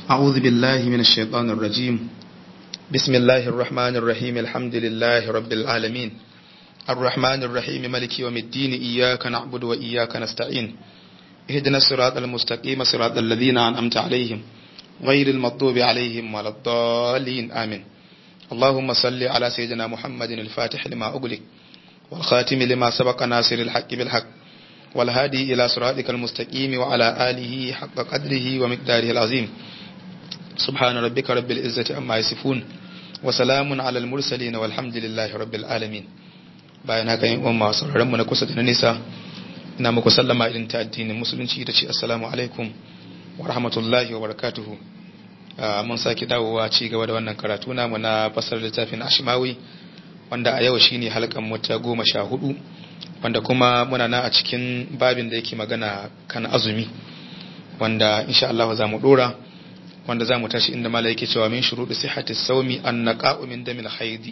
أعوذ بالله من الشيطان الرجيم بسم الله الرحمن الرحيم الحمد لله رب العالمين الرحمن الرحيم ملك يوم الدين إياك نعبد وإياك نستعين اهدنا الصراط المستقيم صراط الذين أنعمت عليهم غير المغضوب عليهم ولا الضالين آمين اللهم صل على سيدنا محمد الفاتح لما أغلق والخاتم لما سبق ناصر الحق بالحق والهادي إلى صراطك المستقيم وعلى آله حق قدره ومقداره العظيم سبحان ربك رب العزة أما يصفون وسلام على المرسلين والحمد لله رب العالمين bayan haka yin umma sauraron mu na kusa da na nisa ina muku sallama irin ta addinin musulunci da ce assalamu alaikum wa rahmatullahi wa barakatuhu mun saki dawowa ci gaba da wannan karatu namu na fasar littafin ashimawi wanda a yau shine halkan mu ta goma sha hudu wanda kuma muna na a cikin babin da yake magana kan azumi wanda insha Allah za mu dora wanda za mu tashi inda mala yake cewa min shuruɗi sihhati sawmi an naqa'u min damil haidi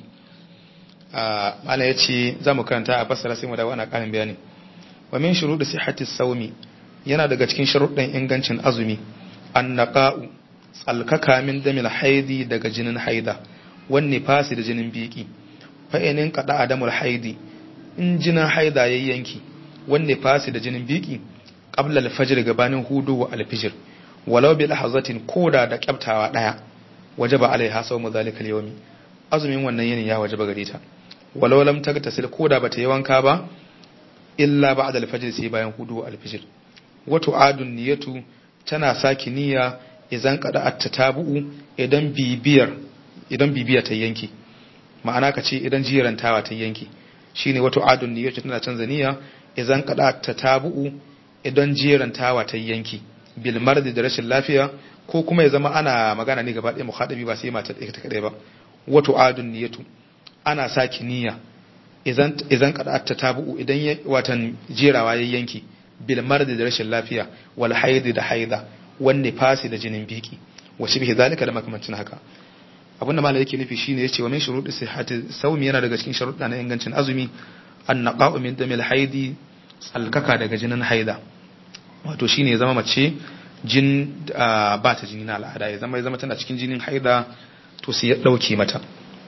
mala yace za mu karanta a fassara sai mu dawo ana ƙarin bayani wa min shuruɗi sihhati sawmi yana daga cikin sharuɗin ingancin azumi an naqa'u tsalkaka min damil haidi daga jinin haida wanne fasi da jinin biki fa inin qada adamul haidi in jinin haida ya yanki wanne fasi da jinin biki qabla al-fajr gabanin hudu wa al-fajr walau bi lahazatin koda da kyaftawa daya wajaba alaiha sawmu zalika al-yawmi azumin wannan yinin ya wajaba gare ta walau lam tagtasil koda bata yi wanka ba illa ba'da al-fajr sai bayan hudu wa al-fajr wa tu'adun niyatu tana saki niyya idan kada at-tatabu'u idan bibiyar idan bibiya ta yanki ma'ana ka ce idan jirantawa ta yanki shine wato adun niyyatu tana canza niyya idan kada ta tabu'u idan jerantawa ta yanki bil mardi da rashin lafiya ko kuma ya zama ana magana ne gaba ɗaya muhadabi ba sai mata ɗaya ta kadai ba wato adun niyyatu ana saki niyya idan idan kada ta tabu'u idan watan jerawa ya yanki bil mardi da rashin lafiya wal haidi da haida wanne fasi da jinin biki wa shi bihi zalika da makamancin haka abinda malai yake nufi shine yace wa min shuruɗi sihhati sawmi yana daga cikin sharuɗa na ingancin azumi an naqa'u min damil haidi tsalkaka daga jinin haida wato shine ya zama mace jin ba ta jini na al'ada ya zama ya zama tana cikin jinin haida to sai ya dauke mata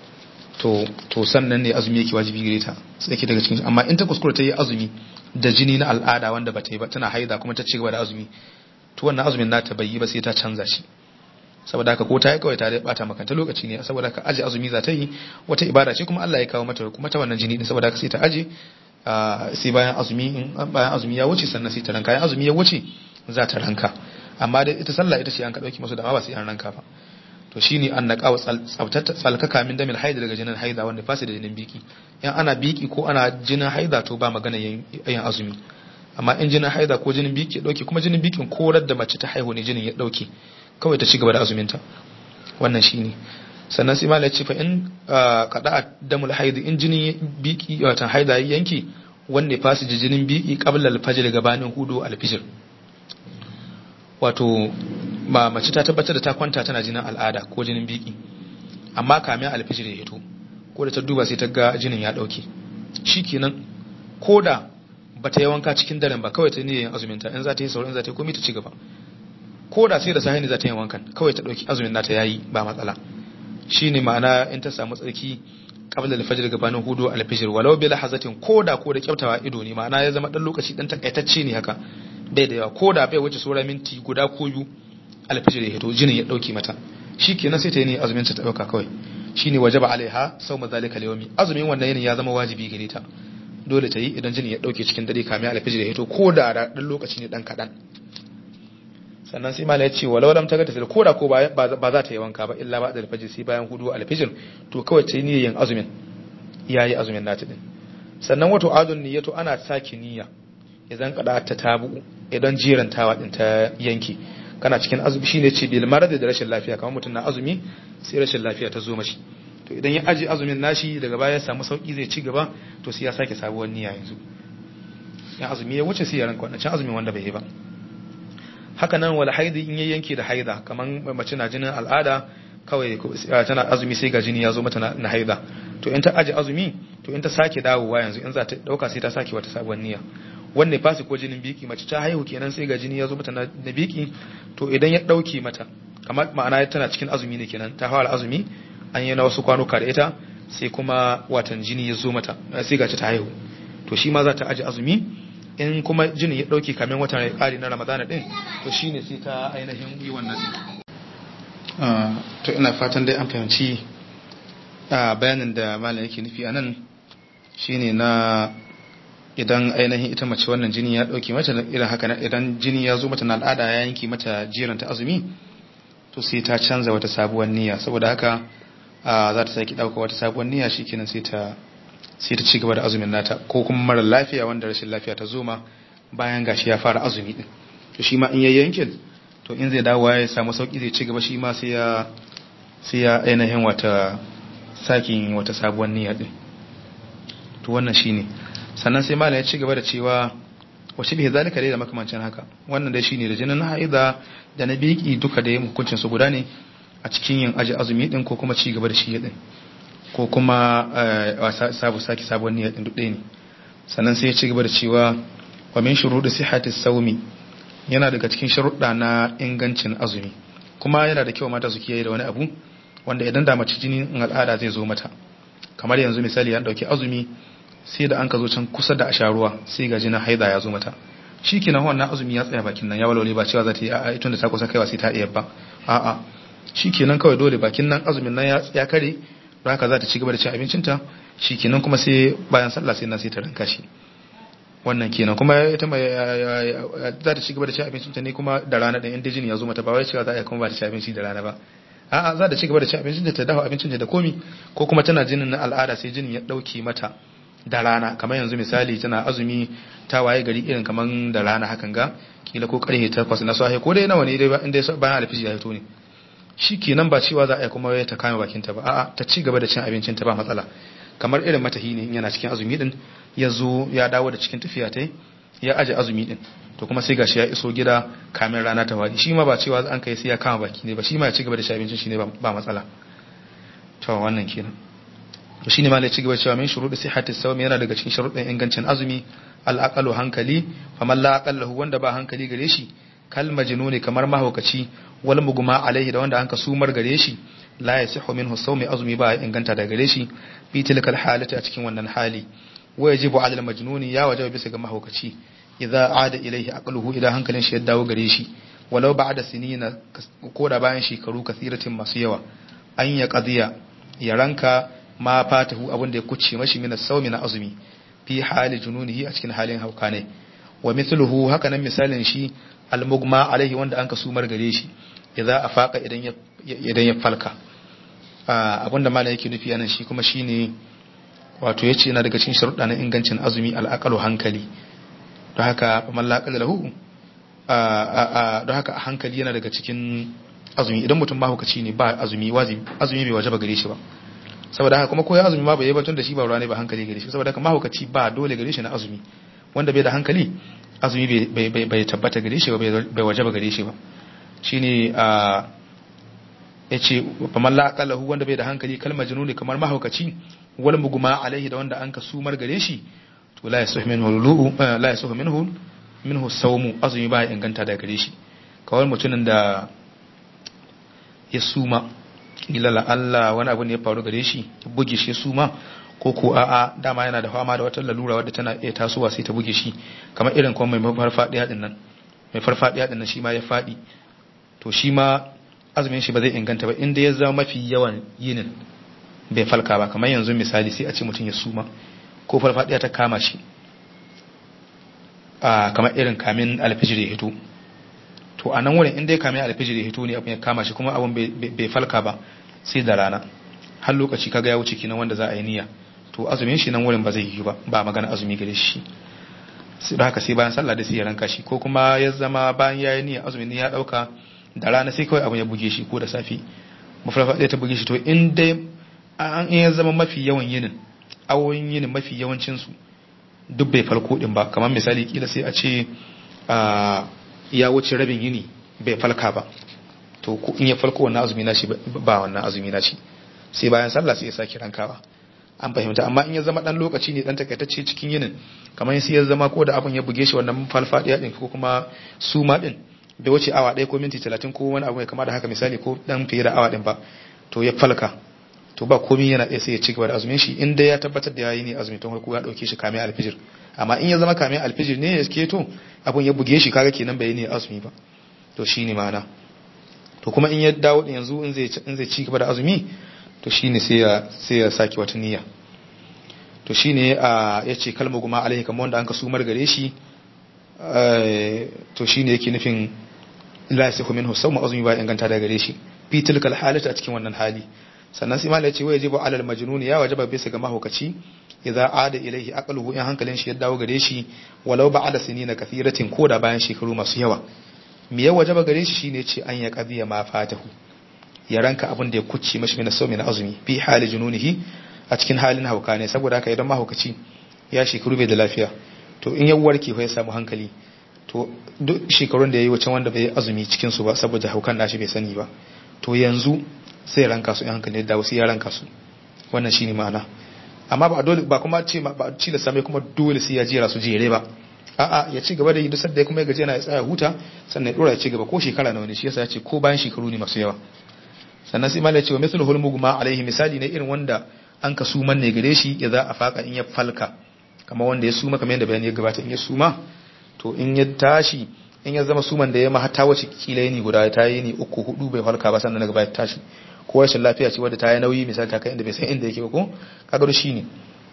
to to sannan ne azumi yake wajibi gare ta sai yake daga cikin amma in ta kuskura ta yi azumi da jini na al'ada wanda ba ta yi ba tana haida kuma ta ci gaba da azumi to wannan azumin nata bai yi ba sai ta canza shi saboda haka ko ta yi kawai ta dai bata makanta lokaci ne saboda haka aje azumi za ta yi wata ibada ce kuma Allah ya kawo mata kuma ta wannan jini din saboda haka sai ta aje sai bayan azumi in bayan azumi ya wuce sannan sai ta ranka bayan azumi ya wuce za ta ranka amma dai ita sallah ita ce an ka dauki masu da ba sai an ranka ba to shine an naqa wa tsabtata tsalkaka min damil haida daga jinin haida wanda fasi da jinin biki in ana biki ko ana jinin haida to ba magana yin azumi amma in jinin haida ko jinin biki ya dauke kuma jinin bikin korar da mace ta haihu ne jinin ya dauke kawai ta ci gaba da azuminta wannan shine sannan sai malai ce fa in kada damul haidi in jinin biki wata haida yanki wanne fasi jinin biki qabla al-fajr gabanin hudu al-fajr wato ma mace ta tabbatar da ta kwanta tana jinin al'ada ko jinin biki amma kamin al-fajr ya hito ko da ta duba sai ta ga jinin ya dauke shikenan koda bata yi wanka cikin daren ba kawai ta ne yin azuminta in za ta yi sauran za ta yi komai ta ci gaba ko da sai da sahi ne za ta yi wankan kawai ta ɗauki azumin nata yayi ba matsala shine ma'ana in ta samu tsarki qabla al-fajr gabanin hudu al-fajr walau bi lahazatin ko da ko da kyautawa ido ne ma'ana ya zama dan lokaci dan takaitacce ne haka bai da yawa ko da bai wuce sura minti guda ko biyu al-fajr ya hito jinin ya dauki mata shikenan sai ta yi ne azumin ta dauka kawai shine wajaba alaiha sawma zalika al-yawmi azumin wannan yinin ya zama wajibi gare ta dole ta yi idan jinin ya dauke cikin dare kamin al-fajr ya hito ko da dan lokaci ne dan kadan sannan sai mala ya ce walau lam taga tasil koda ko ba za ta yi wanka ba illa ba da alfajir sai bayan hudu alfajir to kawai ta yi yin azumin yayi azumin nata din sannan wato azun niyyatu ana saki niyya idan kada ta tabu idan jirantawa din ta yanki kana cikin azumi shine ce bil marad da rashin lafiya kamar mutum na azumi sai rashin lafiya ta zo mashi to idan ya aje azumin nashi daga baya ya samu sauki zai ci gaba to sai ya sake sabuwar niyya yanzu ya azumi ya wuce sai ya ranka wannan azumin wanda bai yi ba haka nan wal haidi in ya yanke da haida kaman mace na jinin al'ada kawai tana azumi sai ga jini ya zo mata na haida to in ta aje azumi to in ta sake dawowa yanzu in za ta dauka sai ta sake wata sabuwar niyya wanne fasi ko jinin biki mace ta haihu kenan sai ga jini ya zo mata na biki to idan ya dauke mata kamar ma'ana tana cikin azumi ne kenan ta fara azumi an yi na wasu kwanuka da ita sai kuma watan jini ya zo mata sai gaci ta haihu to shi ma za ta aji azumi in kuma jini ya dauke kamin watan ya kare na ramadana din to shine sai ta ainihin yi wannan to ina fatan dai an fahimci bayanin da malam yake nufi a nan shine na idan ainihin ita mace wannan jini ya dauke mata irin haka idan jini ya zo mata na al'ada ya yanki mata jiranta azumi to sai ta canza wata sabuwar niyya saboda haka za ta sake dauka wata sabuwar niyya shikenan sai ta sai ta ci gaba da azumin nata ko kuma mara lafiya wanda rashin lafiya ta zo ma bayan gashi ya fara azumi din to shi ma in yayi yankin to in zai dawo ya samu sauki zai ci gaba shi ma sai ya sai ya ainihin wata sakin wata sabuwar niyya din to wannan shine sannan sai malam ya ci gaba da cewa wace bihi zalika dai da makamancin haka wannan dai shine da jinin haida da na biki duka da hukuncin su guda ne a cikin yin aji azumi din ko kuma ci gaba da shi din ko kuma sabu saki sabuwar niyya din duk ɗaya ne sannan sai ya ci gaba da cewa wa min shuruɗi sihhati sawmi yana daga cikin sharuɗa na ingancin azumi kuma yana da kyau mata su kiyaye da wani abu wanda idan da mace jinin al'ada zai zo mata kamar yanzu misali an dauki azumi sai da an ka zo can kusa da asharuwa sai ga jinin haida ya zo mata shi kenan wannan azumi ya tsaya bakin nan ya walwale ba cewa za ta yi a'a ita da ta kusa kaiwa sai ta iya ba a'a shi kenan kawai dole bakin nan azumin nan ya kare don haka za ta ci gaba da cin abincinta shi kenan kuma sai bayan sallah sai na sai ta ranka shi wannan kenan kuma ita mai za ta ci gaba da cin abincinta ne kuma da rana ɗin inda jini ya zo mata ba wai cewa za a kuma ba ta ci abinci da rana ba a'a za ta ci gaba da cin abincinta ta dafa abincinta da komi ko kuma tana jinin na al'ada sai jinin ya ɗauke mata da rana kamar yanzu misali tana azumi ta waye gari irin kamar da rana hakan ga kila ko karfe takwas na safe ko dai nawa ne dai inda bayan alfiji ya fito ne shi kenan ba cewa za a yi kuma ta kame bakinta ba a'a ta ci gaba da cin abincinta ba matsala kamar irin matahi ne yana cikin azumi din ya zo ya dawo da cikin tafiya ta ya aje azumi din to kuma sai gashi ya iso gida kamin rana ta wadi shi ma ba cewa an kai sai ya kama baki ne ba shi ma ya ci gaba da cin abincin shi ne ba matsala to wannan kenan to shine malai ci gaba cewa min shuruɗi sihhati sawmi yana daga cikin sharuɗin ingancin azumi al hankali faman la aqallahu wanda ba hankali gare shi kal majnuni kamar mahaukaci wal mugma alaihi da wanda anka sumar gare shi la yasihu minhu sawmi azumi ba inganta da gare shi fi tilkal halati a cikin wannan hali wa yajibu ala al majnuni ya wajaba bisa ga mahaukaci idza ada ilaihi aqluhu idan hankalin shi ya dawo gare shi walau ba'da sinina ko da bayan shekaru kasiratin masu yawa an ya qadiya ya ranka ma fatahu abin da ya kuce mashi min as-sawmi na azumi fi hali jununihi a cikin halin hauka ne wa mithluhu haka nan misalin shi al-mugma alaihi wanda an kasumar gare shi idza afaqa idan ya idan ya falka abinda malai yake nufi anan shi kuma shine wato yace yana daga cikin sharuɗa na ingancin azumi al-aqalu hankali don haka man la lahu don haka hankali yana daga cikin azumi idan mutum mahaukaci ne ba azumi wajibi azumi bai wajaba gare shi ba saboda haka kuma ko ya azumi ma bai yi batun da shi ba ruwa ne ba hankali gare shi saboda haka mahaukaci ba dole gare shi na azumi wanda bai da hankali azumi bai tabbata gare shi ba bai wajaba gare shi ba shine a yace faman la aqalahu wanda bai da hankali kalmar jununi kamar mahaukaci wal muguma alaihi da wanda an ka sumar gare shi to la yasuhu minhu lulu la yasuhu minhu minhu sawmu azumi ba inganta da gare shi kawai mutumin da ya suma kila la Allah wani abu ne ya faru gare shi buge shi suma ko ko a'a dama yana da fama da wata lalura wadda tana iya tasowa sai ta buge shi kamar irin kuma mai farfadiya din nan mai farfadiya din nan shi ma ya fadi to shi ma azumin shi ba zai inganta ba inda ya zama mafi yawan yinin bai falka ba kamar yanzu misali sai a ce mutum ya suma ko farfadiya ta kama shi a kamar irin kamin alfijir ya hito to a nan wurin inda ya kamin alfijir ya hito ne abin ya kama shi kuma abin bai falka ba sai da rana har lokaci kaga ya wuce kinan wanda za a yi niyya to azumin shi nan wurin ba zai yi ba ba magana azumi gare shi sai da haka sai bayan sallah da sai ya ranka shi ko kuma ya zama bayan ya yi niyya azumin ya dauka da rana sai kawai abin ya buge shi ko da safi mafarfa ta buge shi to in dai an ya zama mafi yawan yinin awoyin yinin mafi yawancin su duk bai farko din ba kamar misali kila sai a ce ya wuce rabin yini bai falka ba to in ya falko wannan azumi na shi ba wannan azumi na shi sai bayan sallah sai ya sake rankawa an fahimta amma in ya zama dan lokaci ne dan takaitacce cikin yinin kamar sai ya zama ko da abin ya buge shi wannan falfadiya din ko kuma suma din bai wuce awa ɗaya ko minti talatin ko wani abu mai kama da haka misali ko dan fiye da awa ɗin ba to ya falka to ba komai yana iya sai ya ci gaba da azumin shi in dai ya tabbatar da yayi ne azumi tun farko ya dauke shi kame alfijir amma in ya zama kame alfijir ne ya keto abun ya buge shi kaga kenan bai ne azumi ba to shine ma'ana to kuma in ya dawo din yanzu in zai in zai ci gaba da azumi to shine sai ya sai ya saki wata niyya to shine a yace kalma guma alaihi kamar wanda an ka sumar gare shi to shine yake nufin la yasihu minhu sawma azumi ba inganta da gare shi fi tilkal halata a cikin wannan hali sannan sai malai ce wa yajibu alal majnun ya wajaba bisa ga mahaukaci idza ada ilaihi aqluhu in hankalin shi ya dawo gare shi walau ba'da sinina kathiratin ko da bayan shekaru masu yawa me ya wajaba gare shi shine ce an ya qadiya ma fatahu ya ranka abin da ya kucce mashi min sawmi na azumi fi hali jununihi a cikin halin hauka ne saboda haka idan mahaukaci ya shekaru bai da lafiya to in ya warke fa ya samu hankali to duk shekarun da ya yi wacan wanda bai azumi cikin su ba saboda haukan nashi bai sani ba to yanzu sai ranka su in hankali da wasu ya ranka su wannan shine ma'ana amma ba dole ba kuma ce ba ci da same kuma dole sai ya jera su jere ba a'a ya ci gaba da yi duk da kuma ya gaji yana ya tsaya huta sannan ya dora ya ci gaba ko shekara nawa ne shi yasa ya ce ko bayan shekaru ne masu yawa sannan sai malai ce wa mithlu hulmugma alaihi misali ne irin wanda an ka suman ne gare shi ya za a faka in ya falka kamar wanda ya suma kamar yadda bayani ya gabata in ya suma to in ya tashi in ya zama suman da ya ma ta wace kila yini guda ta yi ni uku hudu bai falka ba sannan daga baya tashi ko rashin lafiya ce wadda ta yi nauyi misali ta kai inda bai san inda yake ba ko kaga shi ne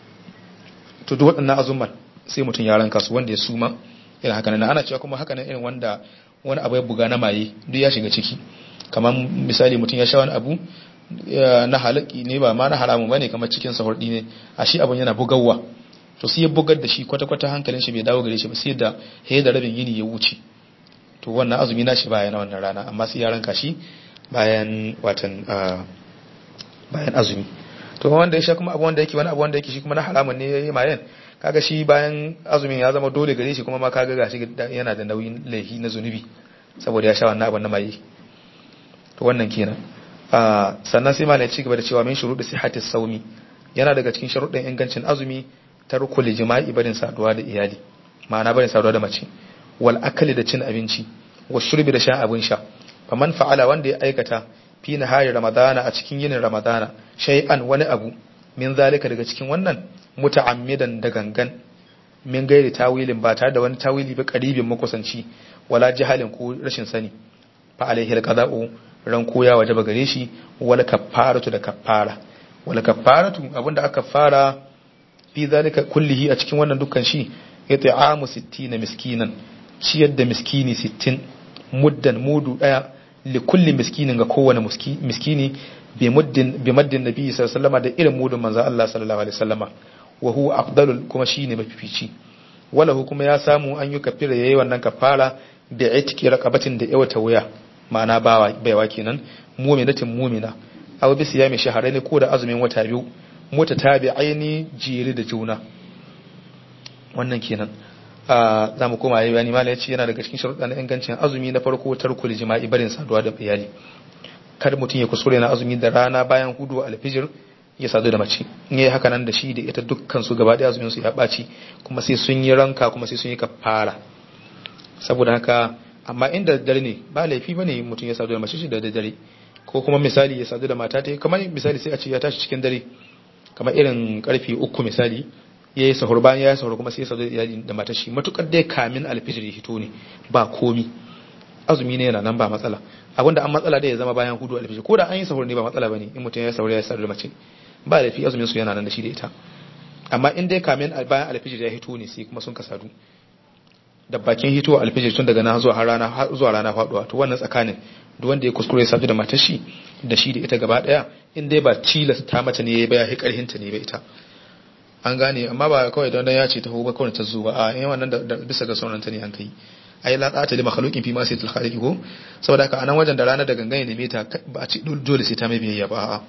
to duk waɗannan azumman sai mutum ya ranka su wanda ya suma irin haka nan ana cewa kuma haka nan irin wanda wani abu ya buga na maye duk ya shiga ciki kamar misali mutum ya sha wani abu na halaki ne ba ma na haramu bane kamar cikin sahurdi ne a shi abun yana bugawa to sai ya bugar da shi kwata-kwata hankalin shi bai dawo gare shi ba sai da he da rabin yini ya wuce to wannan azumi na shi baya na wannan rana amma sai ya ranka shi bayan watan bayan azumi to wanda ya sha kuma abu wanda yake wani abu wanda yake shi kuma na haramun ne yayi mayan kaga shi bayan azumin ya zama dole gare shi kuma ma kaga gashi yana da nauyin laifi na zunubi saboda ya sha wannan abu na maye to wannan kenan sannan sai malai ci gaba da cewa min shuruɗi sihhati saumi yana daga cikin sharuɗin ingancin azumi tarkul jima'i barin saduwa da iyali ma'ana barin saduwa da mace wal akali da cin abinci wa shurbi da shan abin sha faman fa'ala wanda ya aikata fi nahari ramadana a cikin yinin ramadana shay'an wani abu min zalika daga cikin wannan muta'ammidan da gangan min gairi tawilin ba tare da wani tawili ba qaribin makusanci wala jahalin ko rashin sani fa alaihi alqada'u ran koya wajaba gare shi wala kaffaratu da kaffara wala kaffaratu abinda aka fara fi zalika kullihi a cikin wannan dukkan shi it'amu 60 miskinan ciyar da miskini 60 muddan mudu daya li kulli miskinin ga kowane miskini bi muddin bi maddin nabi sallallahu alaihi da irin mudun manzo Allah sallallahu alaihi wasallama wa huwa afdalul kuma shine mafifici wala kuma ya samu an yi kafira yayi wannan kafara da itiki raqabatin da yawata wuya ma'ana bawa baiwa kenan mu'minatin mu'mina aw bi siyami shahrayn ko da azumin wata biyu mota tabi'aini jere da juna wannan kenan za mu koma yayi mala yace yana daga cikin sharuɗa na ingancin azumi na farko tarkul jima'i barin saduwa da iyali kar mutum ya kuskure na azumi da rana bayan hudu alfijir ya sadu da mace in yayi haka nan da shi da ita dukkan su gaba ɗaya azumin su ya ɓaci kuma sai sun yi ranka kuma sai sun yi kafara saboda haka amma inda dare ne ba laifi bane mutum ya sadu da mace shi da dare ko kuma misali ya sadu da mata ta kamar misali sai a ce ya tashi cikin dare kamar irin karfe uku misali ya yi sahur bayan ya yi sahur kuma sai ya sadu da matar shi matukar dai kamin alfijir ya hito ne ba komi azumi ne yana nan ba matsala abinda an matsala dai ya zama bayan hudu alfijir ko da an yi sahur ne ba matsala bane in mutum ya sahur ya sadu da mace ba laifi azumin su yana nan da shi da ita amma in dai kamin bayan alfijir ya hito ne sai kuma sun ka sadu da bakin hito alfijir tun daga nan zuwa har rana har zuwa rana faduwa to wannan tsakanin duk wanda ya kuskure ya sadu da matar shi da shi da ita gaba daya in dai ba tilasta mata ne ya ba ya karhin ta ne ba ita an gane amma ba kawai don ya ce ta ba kawai ta zo ba a yin wannan da bisa ga sauran ta ne an kai ai la ta lima makhluqin fi ma sai til khaliqi ko saboda haka anan wajen da rana da gangane ne meta ba a ce dole sai ta mai biyayya ba a'a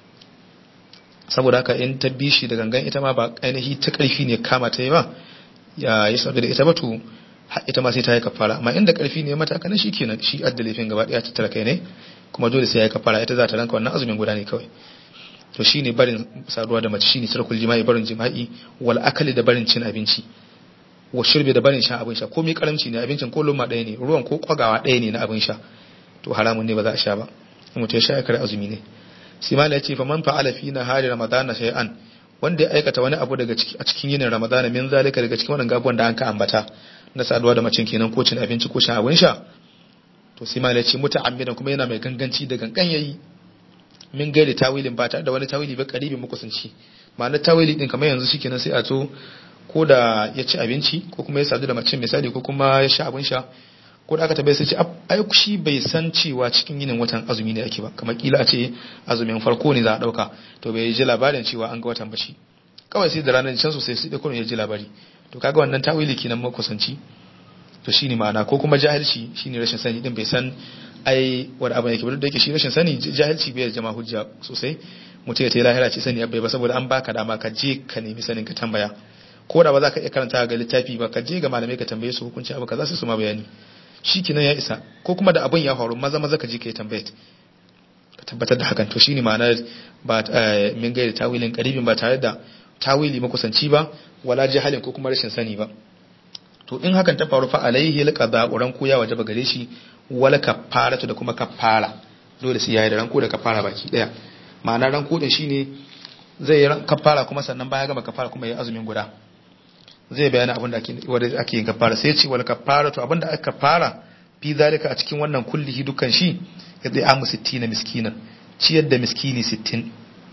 saboda haka in ta bi shi da gangan ita ma ba ainihi ta karfi ne kama ta yi ba ya yi sabu da ita ba to ita ma sai ta yi kafara amma inda karfi ne mata kana kenan shi adda laifin gaba daya ta tara kai ne kuma dole sai ya yi kafara ita za ta ranka wannan azumin guda ne kawai to shine barin saduwa da mace shine tarkul jima'i barin jima'i wal akali da barin cin abinci wa shirbe da barin shan abin sha komai karamci ne abincin ko luma ɗaya ne ruwan ko kwagawa ɗaya ne na abin sha to haramun ne ba za a sha ba mutum ya sha ya kare azumi ne sai mala ya ce fa man fa'ala fi nahari ramadana shay'an wanda ya aikata wani abu daga a cikin yinin ramadana min zalika daga cikin wannan gabuwan da an ka ambata na saduwa da macin kenan ko cin abinci ko shan abin sha to sai mala ya ce muta'ammidan kuma yana mai ganganci da gangan yayi min gairi tawilin ba tare da wani tawili ba karibin makusanci ma'ana tawili din kamar yanzu shikenan sai a to ko da ya ci abinci ko kuma ya sadu da macin misali ko kuma ya sha abin sha ko da aka tabbai sai ce ai shi bai san cewa cikin yinin watan azumi ne ake ba kamar kila a ce azumin farko ne za a dauka to bai ji labarin cewa an ga watan ba shi kawai sai da ranar can sosai sai da kullun ya ji labari to kaga wannan tawili kenan makusanci to shine ma'ana ko kuma jahilci shine rashin sani din bai san ai wani abu yake ba da yake shi rashin sani jahilci bai jama hujja sosai mutum ya ta yi lahira ce sani abai ba saboda an baka dama ka je ka nemi sanin ka tambaya ko da ba za ka iya karanta ga littafi ba ka je ga malamai ka tambaye su hukunci abu kaza sai su ma bayani shi kinan ya isa ko kuma da abin ya faru maza maza ka je ka yi tambayat ka tabbatar da hakan to shine ma'anar ba min gaida tawilin karibin ba tare da tawili makusanci ba wala jahalin ko kuma rashin sani ba to in hakan ta faru fa alaihi alqada uran ko ya wajaba gare shi wala kafaratu da kuma kafara dole sai yayi da ranko da kafara baki daya ma'ana ranko din shine zai yi kafara kuma sannan baya gama kafara kuma yayi azumin guda zai bayana abin da ake wanda ake yin kafara sai ce wal kafaratu abin da aka fara fi zalika a cikin wannan kullihi dukkan shi yadda amu 60 miskinan ciyar da miskini 60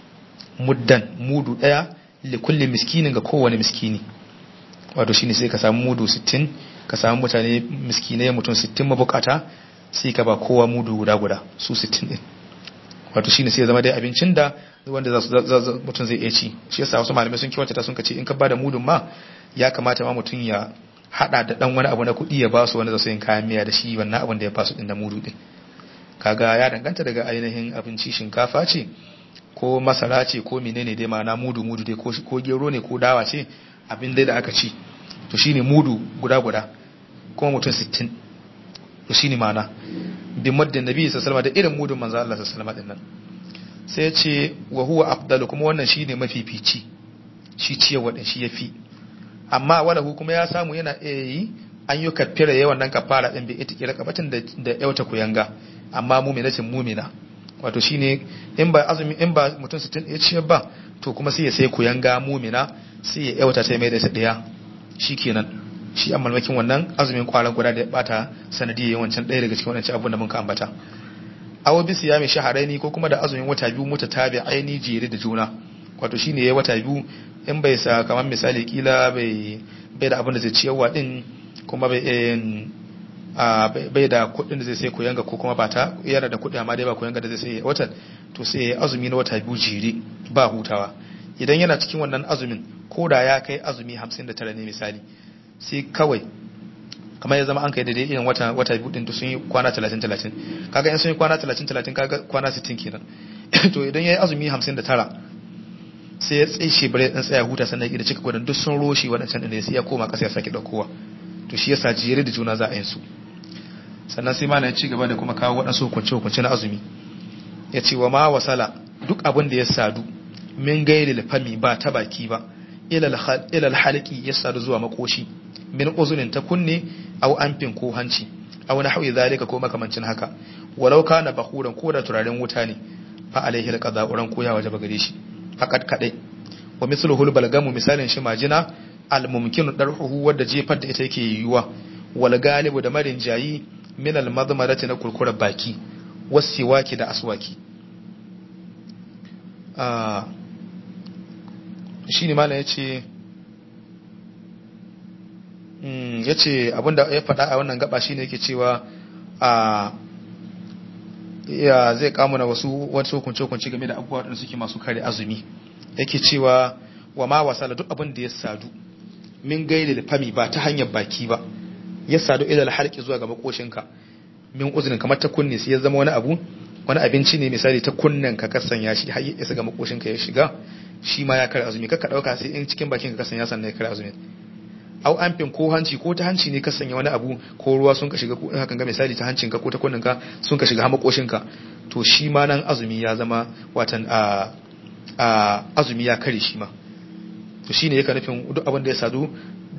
muddan mudu daya li kulli miskinin ga kowane miskini wato shine sai ka samu mudu 60 ka samu mutane miskinai mutum 60 mabukata sai ka ba kowa mudu guda guda su 60 din wato shine sai ya zama dai abincin da wanda za mutum zai iya ci shi yasa wasu malamai sun kiwata sun kace in ka bada mudun ma ya kamata ma mutum ya hada da dan wani abu na kuɗi ya ba su wanda za su yin kayan miya da shi wannan abin da ya ba su din da mudu din kaga ya danganta daga ainihin abinci shinkafa ce ko masara ce ko menene dai ma'ana mudu mudu dai ko gero ne ko dawa ce abin dai da aka ci to shine mudu guda guda kuma mutum 60 to shine ma'ana bi muddin nabi sallallahu alaihi da irin mudun manzo Allah sallallahu alaihi wasallam sai ya ce wa huwa afdalu kuma wannan shine mafifici shi ciyarwa din shi yafi amma wala kuma ya samu yana iya yi an yi kafira yawan nan kafara din bi ita kira kabatin da da yauta kuyanga amma mu'minatin mu'mina wato shine in ba azumi in ba mutum 60 ya ciyar ba to kuma sai ya sai kuyanga mu'mina sai ya yauta ta mai da ta daya shikenan shi an malmakin wannan azumin kwaran guda da ya bata sanadiyar yawancin ɗaya daga cikin wancan abun da muka ambata awo bisi ya mai shaharaini ko kuma da azumin wata biyu muta tabi aini jere da juna wato shine ya wata biyu in bai sa kamar misali kila bai bai da abin da zai ciyarwa din kuma bai bai da kuɗin da zai sai koyanga ko kuma ba ta yana da kuɗi amma dai ba koyanga da zai sai watan to sai ya azumi na wata biyu jere ba hutawa idan yana cikin wannan azumin ko da ya kai azumi 59 ne misali sai kawai kamar ya zama an kai daidai irin wata wata biyu din to sun yi kwana 30 30 kaga in sun yi kwana 30 30 kaga kwana 60 kenan to idan yayi azumi 59 sai ya tsaye bare dan tsaya huta sannan ya cika gudan duk sun roshi wadancan din sai ya koma kasa ya saki daukowa to shi yasa jere da juna za a yin su sannan sai malam ya ci gaba da kuma kawo wadansu hukunce hukunce na azumi ya ce wa ma wasala duk abin da ya sadu min gairi fami ba ta baki ba ilal halki ya sadu zuwa makoshi min uzunin ta kunne aw amfin ko hanci aw na hawi zalika ko makamancin haka walau kana bakuran ko da turaren wuta ne fa alaihi alqada uran ko ya wajaba gare shi fakat kadai wa mithluhu balgamu misalin shi majina al mumkinu darhuhu wadda jefar da ita yake yiwuwa wal galibu da marin jayi min al madmarati na kurkurar baki wasiwaki da aswaki ah shine malam yace ya ce abinda ya faɗa a wannan gaba shine yake cewa a ya zai kamuna wasu wasu hukunce-hukunce game da abubuwa waɗanda suke masu kare azumi yake cewa wa ma wasala duk abin da ya sadu min gaida da fami ba ta hanyar baki ba ya sadu ila halki zuwa ga makoshinka min uzunin kamar ta kunne sai ya zama wani abu wani abinci ne misali ta kunnen ka kasan ya shi har ya isa ga makoshinka ya shiga shi ma ya kare azumi kaka dauka sai in cikin bakin ka kasan ya sanna ya kare azumi au amfin ko hanci ko ta hanci ne ka sanya wani abu ko ruwa sun ka shiga ko hakan ga misali ta hancinka ko ta kunninka sun ka shiga hamakoshinka to shi ma nan azumi ya zama watan a a azumi ya kare shi ma to shine yake nufin duk abin da ya sadu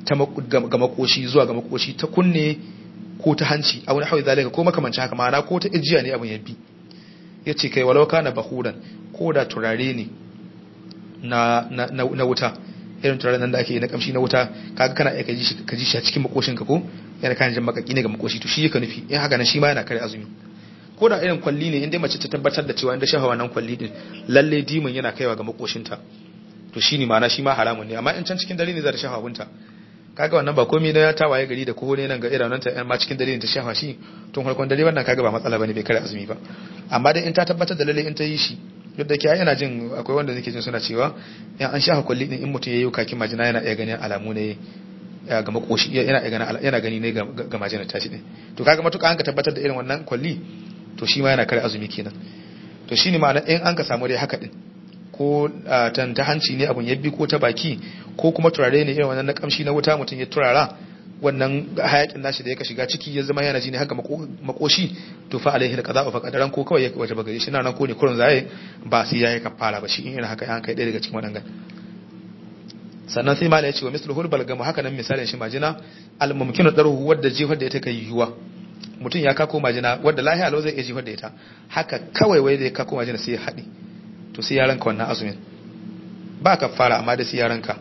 ta ga makoshi zuwa ga makoshi ta kunne ko ta hanci a wani hawi zalika ko makamancin haka ma'ana ko ta ijiya ne abin ya bi ya ce kai walau kana bahuran ko da turare ne na, na, na, na wuta irin turare nan da ake na kamshi na wuta kaga kana iya ka ji shi a cikin makoshin ka ko yana kan jin makaki ne ga makoshi to shi yake nufi in haka nan shi ma yana kare azumi ko da irin kwalli ne inda mace ta tabbatar da cewa inda shafa wannan kwalli din lalle dimin yana kaiwa ga makoshinta to shi ne ma'ana shi ma haramun ne amma in can cikin dare ne za ta shafa abunta kaga wannan ba komai na ta waye gari da ko ne nan ga irin nan ta ma cikin dare ne ta shafa shi tun farkon dare wannan kaga ba matsala bane bai kare azumi ba amma dai in ta tabbatar da lalle in ta yi shi duk da kiyaye yana jin akwai wanda nake jin suna cewa in an shafa kwalli din in mutum yayi kakin majina yana iya ganin alamu ne ga makoshi yana iya ganin yana gani ne ga majinar tashi din to kaga matuƙa an ka tabbatar da irin wannan kwalli to shi ma yana kare azumi kenan to shine ma'ana in an ka samu dai haka din ko tan ta hanci ne abun yabbi ko ta baki ko kuma turare ne irin wannan na kamshi na wuta mutum ya turara wannan hayakin nashi da ya shiga ciki ya zama yana ji ne haka makoshi to fa alaihi da kaza fa kadaran ko kawai ya waje bagare shi nan ko ne kurun zaye ba sai yayi kafara ba shi in irin haka an kai ɗaya daga cikin wadannan sannan sai mala ya ce wa mislu hulbal gama haka nan misalin shi majina al mumkinu daruhu wadda jihar da ita kai yiwuwa mutum ya kako majina wadda lahiya lau zai iya jihar da ita haka kawai wai da ya kako majina sai ya haɗe to sai ya ranka wannan azumin ba ka fara amma da sai ya ranka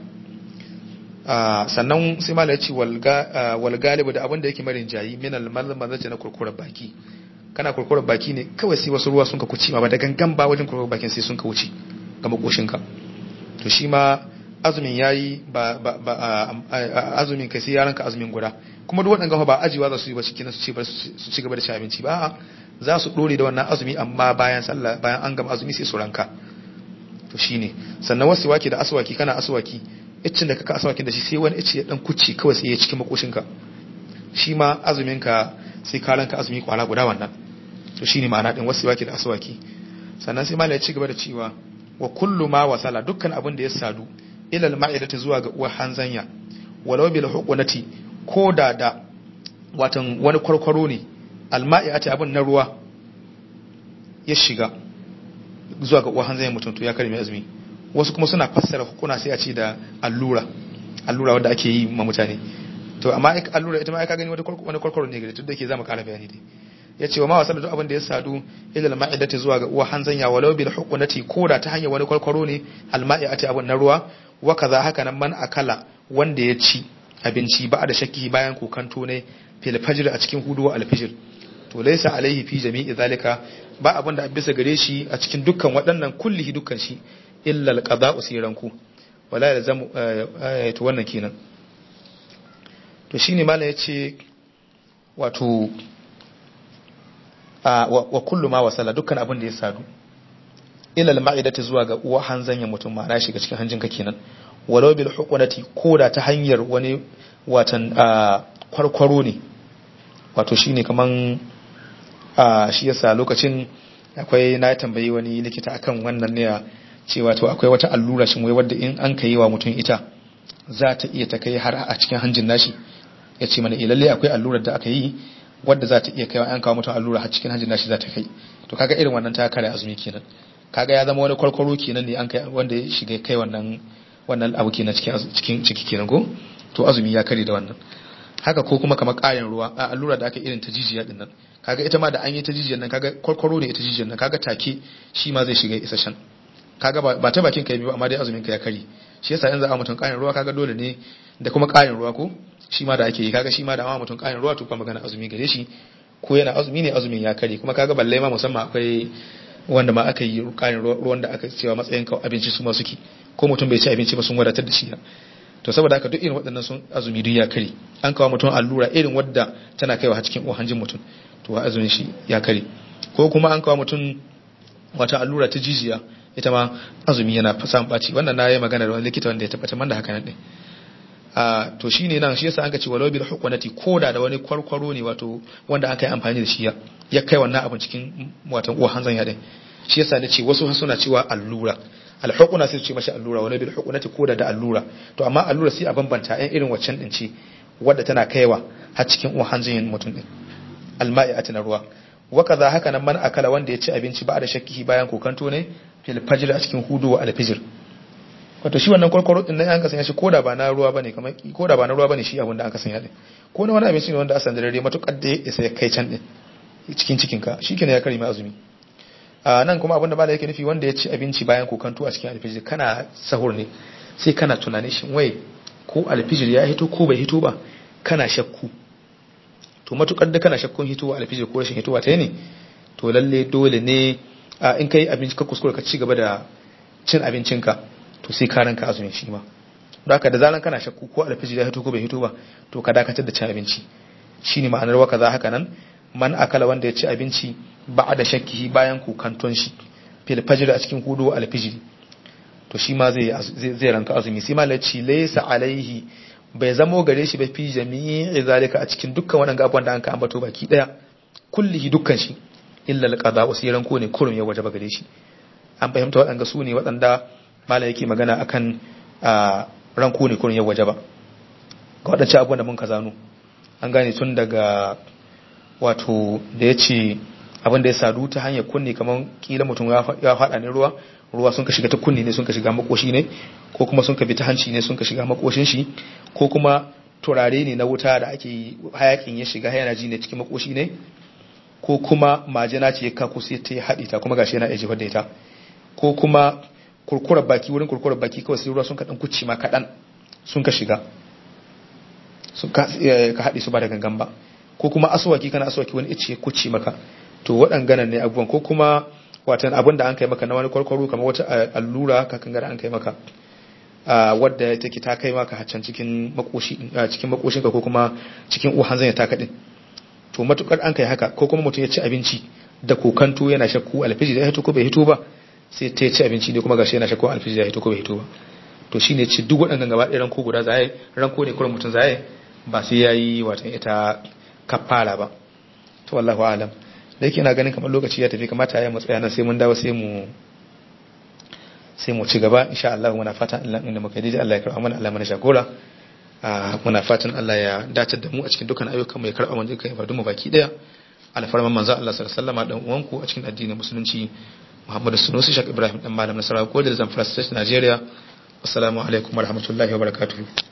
sannan sai mala ya ce wal galibu da abin da yake marin jayi min al mazmazace na kurkurar baki kana kurkurar baki ne kawai sai wasu ruwa sun ka kuci ma ba da gangan ba wajen kurkurar bakin sai sun ka wuce ga makoshinka to shi ma azumin yayi ba ba ba azumin kai sai yaranka azumin guda kuma duk waɗanda ba ajiwa za su yi ba cikin su ce su ci gaba da ci abinci ba za su dore da wannan azumi amma bayan sallah bayan an gama azumi sai su ranka to shine sannan wasu waki da aswaki kana aswaki iccin da kaka aswakin da shi sai wani icci ya dan kucci kawai sai ya cikin makoshinka shi ma azumin ka sai ka ranka azumi kwara guda wannan to shine ma'ana din wasu waki da aswaki sannan sai malai ya ci gaba da cewa wa kullu ma wasala dukkan abin da ya sadu ilal ma'idati zuwa ga uwar hanzanya walau bil hukunati ko da da watan wani kwarkwaro ne alma'iati abin na ruwa ya shiga zuwa ga uwar hanzanya mutum to ya karmi azumi wasu kuma suna fassara hukuna sai a ce da allura allura wanda ake yi ma mutane to amma allura ita ma aka gani wani kwarkwaro ne gare tun da ke zama kara bayani dai ya ce wa ma wasu duk abin da ya sadu ilal ma'idati zuwa ga uwa hanzanya walau bil hukunati ko da ta hanyar wani kwarkwaro ne alma'iati abin na ruwa wa kaza haka nan man akala wanda ya ci abinci ba da shakki bayan kokanto ne fil fajr a cikin hudu wa alfijir to laysa alaihi fi jami'i zalika ba abin da bisa gare shi a cikin dukkan waɗannan kullihi dukkan shi illa alqada'u siranku wala yalzamu to wannan kenan to shine malam yace wato wa kullu ma wasala dukkan abin da ya sadu ilal ma'idati zuwa ga uwa hanzanya mutum ma shiga cikin hanjinka kenan walau bil hukunati koda ta hanyar wani watan kwarkwaro ne wato shine kaman shi yasa lokacin akwai na tambayi wani likita akan wannan ne cewa to akwai wata allura shin wai wadda in an kai wa mutum ita za ta iya ta kai har a cikin hanjin nashi ya ce mana ilalle akwai allurar da aka yi wadda za ta iya kai an kawo mutum allura har cikin hanjin nashi za ta kai to kaga irin wannan ta kare azumi kenan kaga ya zama wani kwarkwaro kenan ne an kai wanda ya shiga kai wannan wannan abu kenan cikin cikin ciki kenan ko to azumi ya kare da wannan haka ko kuma kamar ƙarin ruwa a allura da aka irin ta jijiya din nan kaga ita ma da an yi ta jijiyar nan kaga kwarkwaro ne ita jijiyar nan kaga take shi ma zai shiga isashen kaga ba ta bakin kai biyu amma dai azumin ka ya kare shi yasa yanzu a mutum ƙarin ruwa kaga dole ne da kuma ƙarin ruwa ko shi ma da ake yi kaga shi ma da ma mutum ƙarin ruwa to kuma magana azumi gare shi ko yana azumi ne azumin ya kare kuma kaga balle ma musamman akwai wanda ma aka yi ƙarin ruwan da aka cewa matsayin kawai abinci su ma suke ko mutum bai ci abinci ba sun wadatar da shi to saboda haka duk irin waɗannan sun azumi duk ya kare an kawo mutum allura irin wadda tana kaiwa har cikin hanjin mutum to azumin shi ya kare ko kuma an kawo mutum wata allura ta jijiya ita ma azumi yana samun ɓaci wannan na yi magana da wani likita wanda ya tabbatar man da haka nan ɗin a to shine nan shi yasa an ka ce walau bil hukwanati koda da wani kwarkwaro ne wato wanda aka yi amfani da shi ya kai wannan abin cikin watan uwa hanzan ya din shi yasa ne ce wasu suna cewa allura alhukuna sai su ce mashi allura wani bil hukunati koda da allura to amma allura sai a bambanta ɗan irin waccan din ce wadda tana kaiwa har cikin uwa hanzan mutum din alma'i a ruwa wa kaza haka nan man akala wanda ya ci abinci ba da shakkihi bayan kokanto ne fil fajr a cikin hudu wa alfijir wato shi wannan kwarkwaro din nan an kasanya shi koda ba na ruwa bane kamar koda ba na ruwa bane shi abin da an kasanya din ko na wani abinci ne wanda asan da dare matukar da ya isa ya kai can din cikin cikin ka shikenan ya kare mai azumi a nan kuma abin da malai yake nufi wanda ya ci abinci bayan kokanto a cikin alfijir kana sahur ne sai kana tunanin shin wai ko alfijir ya hito ko bai hito ba kana shakku to matukar da kana shakkun hitowa alfijir ko rashin hitowa ta ne to lalle dole ne in kai abinci ka kuskure ka ci gaba da cin abincinka to sai ka ranka azumin shi ma don haka da zaran kana shakku ko alfijir ya hito ko bai hito ba to ka dakatar da cin abinci shine ma'anar waka za haka nan man akala wanda ya ci abinci ba da shakkihi bayan kukanton shi fil fajr a cikin hudu alfijir to shi ma zai zai ranka azumi sai ma laci laysa alaihi bai zamo gare shi ba fi jami'i zalika a cikin dukkan waɗannan abubuwan da an ka ambato baki daya kullihi dukkan shi illa alqada wa sai ranko ne kurum ya wajaba gare shi an fahimta waɗanda su ne waɗanda malam yake magana akan ranko ne kurum ya wajaba ga waɗancan abubuwan da mun ka zano an gane tun daga wato da ya ce abin da ya sadu ta hanyar kunni kamar kila mutum ya faɗa ne ruwa ruwa sun ka shiga ta kunni ne sun ka shiga makoshi ne ko kuma sun ka bi ta hanci ne sun ka shiga makoshin shi ko kuma turare ne na wuta da ake hayakin ya shiga yana ji ne cikin makoshi ne ko kuma majina ce ya kaku sai ta haɗe ta kuma gashi yana iya jefar da ita ko kuma kurkurar baki wurin kurkurar baki kawai sai ruwa sun ka ɗan kuci ma kaɗan sun ka shiga sun ka haɗe su ba da gangan ba ko kuma aswaki kana aswaki wani ice kuci maka to waɗannan ne abubuwan ko kuma watan abin da an kai maka na wani kwarkwaro kamar wata allura ka kan an kai maka wadda take ta kai maka haccan cikin makoshi cikin makoshinka ko kuma cikin uhan zanya ta kaɗin to matukar an kai haka ko kuma mutum ya ci abinci da kokanto yana shakku alfiji da ya hito ko bai hito ba sai ta ci abinci ne kuma gashi yana shakku alfiji da ya hito ko bai hito ba to shine ci duk waɗannan gaba ɗaya ranko guda zaye ranko ne kullum mutum zaye ba sai yayi watan ita kafara ba to wallahu alam da yake na ganin kamar lokaci ya tafi kamata ya matsaya nan sai mun dawo sai mu sai mu ci gaba insha Allah muna fatan Allah inda muka yi Allah ya karɓa mana Allah mana shagora muna fatan Allah ya dace da mu a cikin dukkan ayyukan mu ya karɓa mana dukkan ibadun mu baki daya alfarman manzo Allah sallallahu alaihi wasallam dan uwanku a cikin addinin musulunci Muhammadu Sunusi Shak Ibrahim dan malam Nasarawa ko da Zamfara State Nigeria assalamu alaikum warahmatullahi wabarakatuh